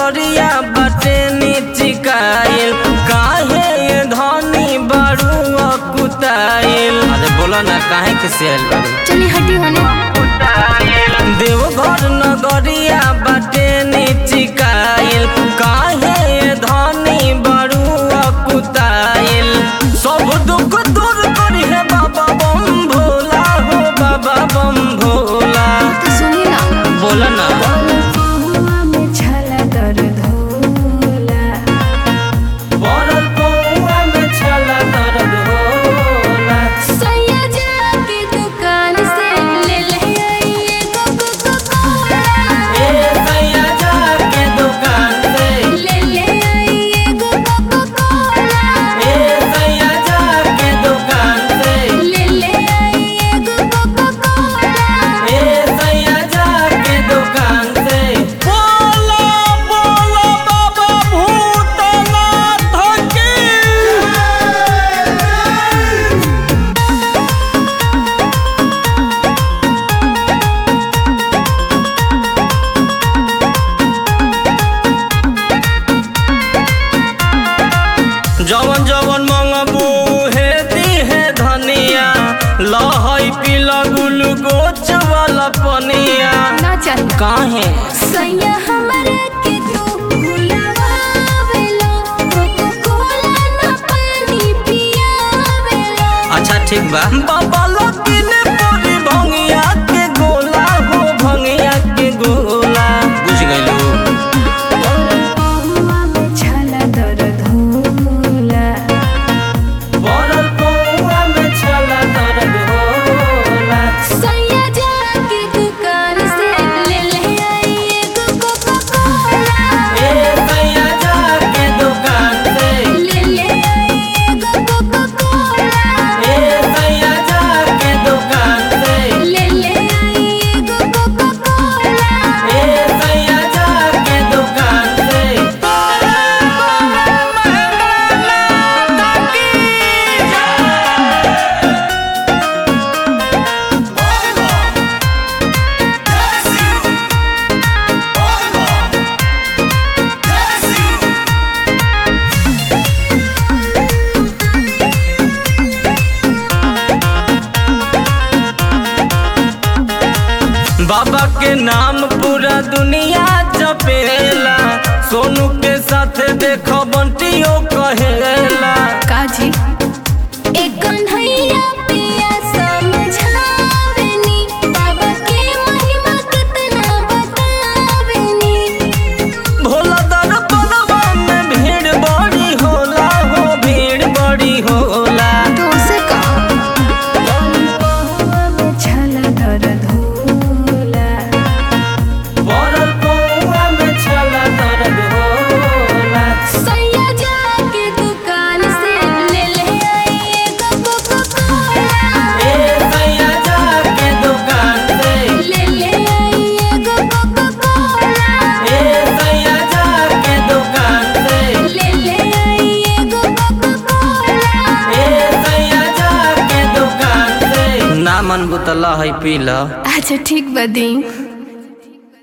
नगरिया बाटे निचिकाइल काहे ये धनी बारू कुताइल अरे बोलो ना काहे के सेल बारू चली हटी होने देवघर नगरिया बाटे निचिकाइल काहे ये धनी बारू कुताइल सब दुख दूर करी है बाबा बम भोला हो बाबा बम भोला तो सुनी ना बोला ना पहुआ में छला दर्द होला बरल पौआ में छला दर्द होला सैया जाके दुकान से ले ले आई एगो कोको कोला ए सैया जाके दुकान से ले ले आई एगो कोको कोला ए सैया जाके दुकान से ले ले आई एगो कोको कोला ए सैया जाके दुकान से बोला बोला बाबा भूतनाथ की जवन जवन मंगबू हे दी है धनिया लहई पीला ग्लूकोच वाला पनिया ना चाहिए काहे सैया हमरा के तू भुलावेलो कोको कोला ना पानी पियावेलो अच्छा ठीक बा बाबा लकीने पूरी भंगिया के गोला हो भंगिया के गोला बुझ गइलू पहुआ में छला दर्द होला बरल पौआ में छला दर्द होला सैया जाके दुकान से ले ले आई एगो कोको कोला ए सैया जाके दुकान से ले ले आई एगो कोको कोला ए सैया जाके दुकान से ले ले आई एगो कोको कोला ए सैया जाके दुकान से बाबा के नाम पूरा दुनिया जपेला सोनू के साथ देखो बंटियो कहेला काजी एक कन्हैया पिया समझावेनी बाबा के महिमा कितना बतावेनी भोला दर पलवा में भीड़ बड़ी होला हो भीड़ बड़ी होला तो से का पहुआ में छला दर्द होला बरल पौआ में छला दर्द होला सैया जाके दुकान से ले ले आई एगो कोको कोला ए सैया जाके दुकान से ले ले आई एगो कोको कोला ए सैया जाके दुकान से ले ले आई एगो कोको कोला ए सैया जाके दुकान से ना मन बुतला है पीला अच्छा ठीक बदी